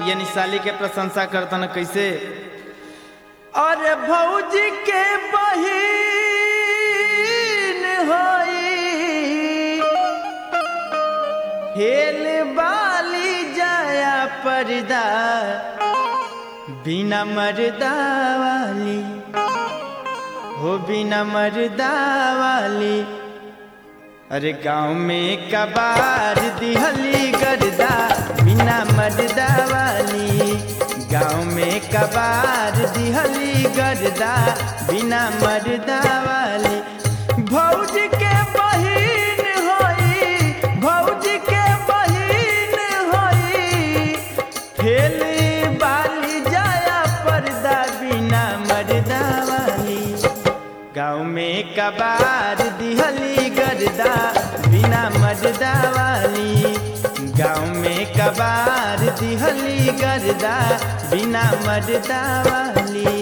यानी साली के प्रशंसा करतन कैसे अरे भौजी के बहिन होई हेल बाली जाया पर्दा बिना मर्दा वाली हो बिना मर्दा वाली अरे गांव में कबार दिहली गर्दा बिना मर्दा वाली गांव में कबार दिहली गर्दा बिना मर्दा वाली भौज के बहिन होई भौज के बहिन होई फेल बाली जाया पर्दा बिना मर्दा वाली गाँव में कबार दिहली गर्दा बिना मर्दा वाली गाँव में कबार दिहली गर्दा बिना मर्दा वाली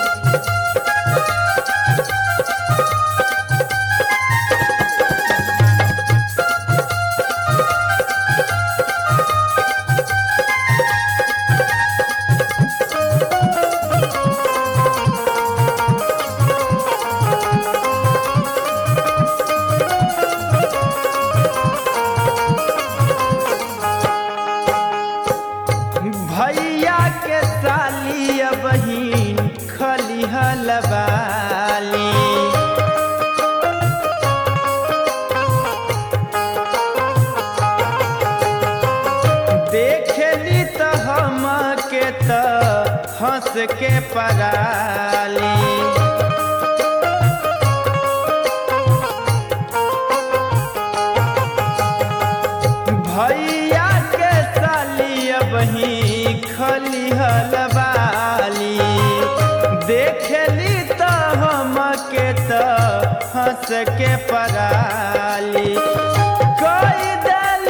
भैया के साली बहिन खलिहल बाली देखली तो हम के तो हंस के पराली भैया के साली बही खलिहल बाली देखली तो हम के तो हंस के पराली कोई दल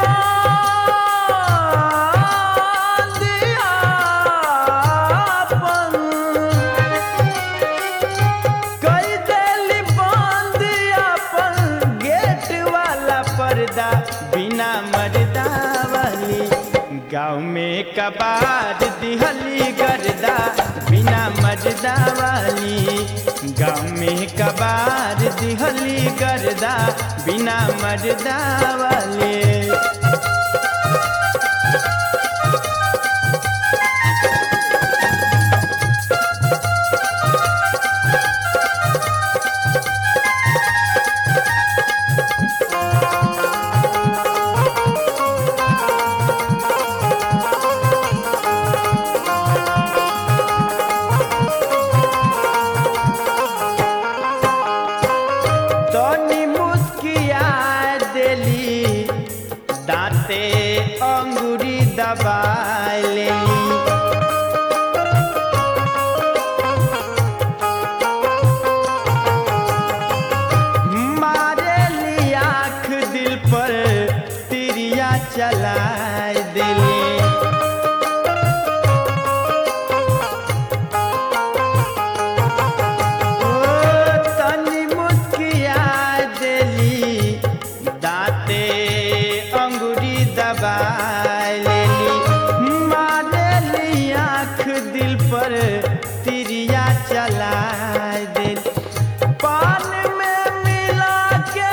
कई दिल बंद अपन गेट वाला पर्दा बिना मर्दा वाली गाँव में कबार दिहली गर्दा बिना मर्दा वाली गाँव में कबार दिहली गर्दा बिना मर्दा वाली तनी मुस्किया देली दांते अंगूरी दबाए लेली मारेली आँख दिल पर तिरिया चलाए देली ओ तनी मुस्किया देली दांते अंगूरी दबाए लेली मारेली आँख दिल पर तिरिया चलाए देली पान में मिला के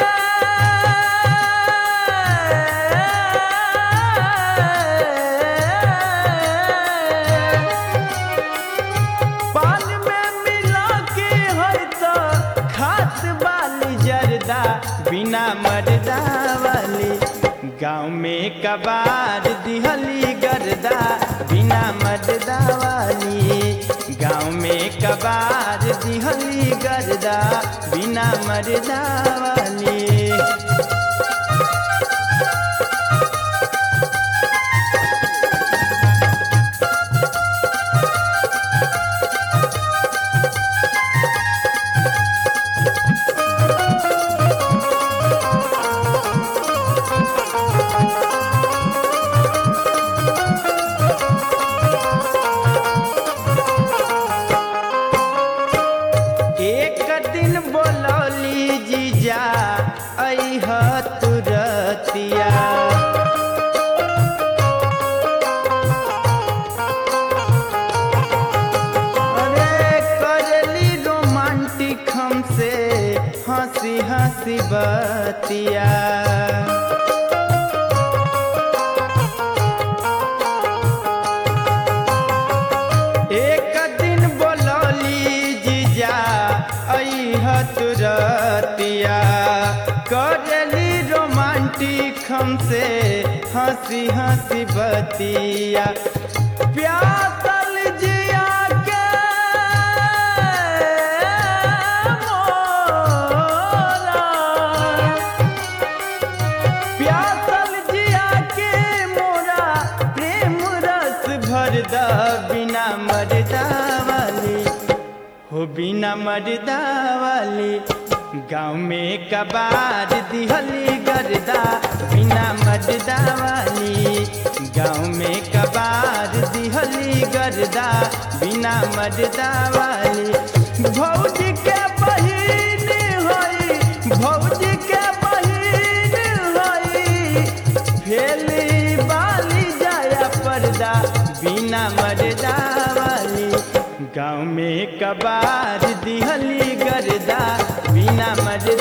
पान में मिला के है तो खात वाली जर्दा बिना मर्दा वाली गाँव में कबार दिहली गर्दा बिना मर्दा वाली गाँव में कबार दिहली गर्दा बिना मर्दा वाली एक दिन बोलौली जीजा अह तू हंसी हंसी बतिया प्यासल जिया के मोरा प्यासल जिया के मोरा प्रेम रस भर द बिना मरदा वाली हो बिना मरदा वाली गाँव में कबार दिहली गर्दा बिना मरदा वाली गाँव में कबार दिहली गर्दा बिना मरदा वाली भौजी के बहिन होई भौजी के बहिन होई फेली बाली जाया पर्दा बिना मरदा वाली गाँव में कबार दिहली गर्दा बिना मरदा